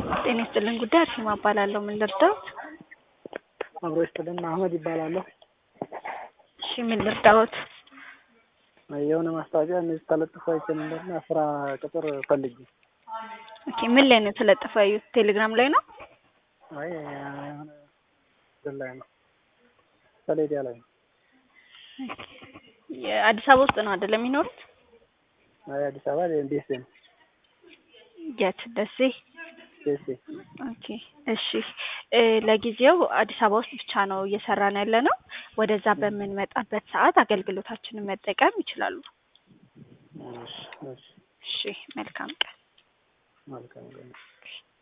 ጤና ይስጥልን ጉዳይ አርሴማ እባላለሁ። ምን ልርዳዎት? አብሮ ይስጥልን አህመድ ይባላለሁ። እሺ ምን ልርዳዎት? የሆነ ማስታወቂያ እነዚህ ተለጥፎ አይቼ ነበርና ስራ ቅጥር ፈልጌ። ኦኬ ምን ላይ ነው ተለጥፎ ያዩት? ቴሌግራም ላይ ነው? አይ የሆነ እንትን ላይ ነው ሰሌዳ ላይ ነው። የአዲስ አበባ ውስጥ ነው አይደለም የሚኖሩት? አይ አዲስ አበባ ደሴ ነው። የት? ደሴ። ደሴ ኦኬ እሺ እ ለጊዜው አዲስ አበባ ውስጥ ብቻ ነው እየሰራን ያለ ነው። ወደዛ በምንመጣበት ሰዓት አገልግሎታችንን መጠቀም ይችላሉ። እሺ እሺ እሺ መልካም ቀን። መልካም